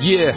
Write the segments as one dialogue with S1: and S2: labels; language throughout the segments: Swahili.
S1: yeah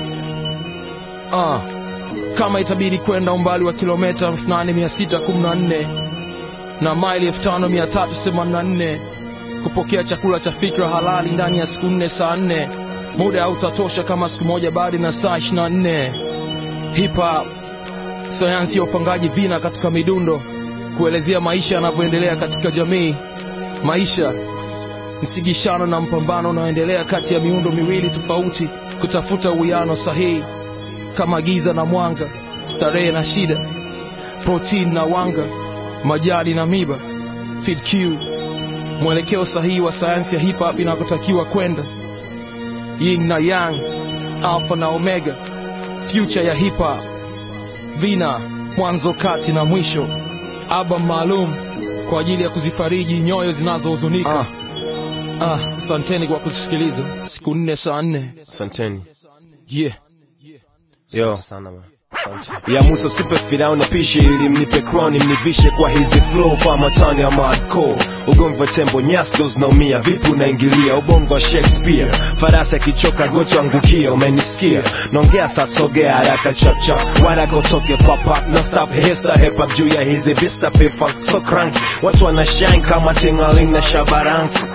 S1: ah kama itabidi kwenda umbali wa kilomita 8614 na maili 5384 kupokea chakula cha fikra halali ndani ya siku nne saa nne muda hautatosha kama siku moja bali na saa 24 hip hop sayansi ya upangaji vina katika midundo kuelezea maisha yanavyoendelea katika jamii maisha msigishano na mpambano unaoendelea kati ya miundo miwili tofauti kutafuta uwiano sahihi kama giza na mwanga starehe na shida protein na wanga majani na miba feed Q mwelekeo sahihi wa sayansi ya hip hop inakotakiwa kwenda yin na yang alpha na omega future ya hip hop vina mwanzo kati na mwisho album maalum kwa ajili ya kuzifariji nyoyo zinazohuzunika ah, asanteni kwa kusikiliza siku nne saa nne
S2: asanteni
S1: yeah
S2: yo sana man. Asante. ya musa usipe firauni pishi ili mnipe kroni mnivishe kwa hizi flow famatani ya madco ugomvi wa tembo nyasdo zinaumia vipi unaingilia ubongo wa shakespeare farasi akichoka gocho angukia umenisikia naongea sasogea haraka chapchap waraka utoke papap na stop hesta hip hop juu ya hizi vista fifak so crank watu wana shine kama tingaling na shabaransi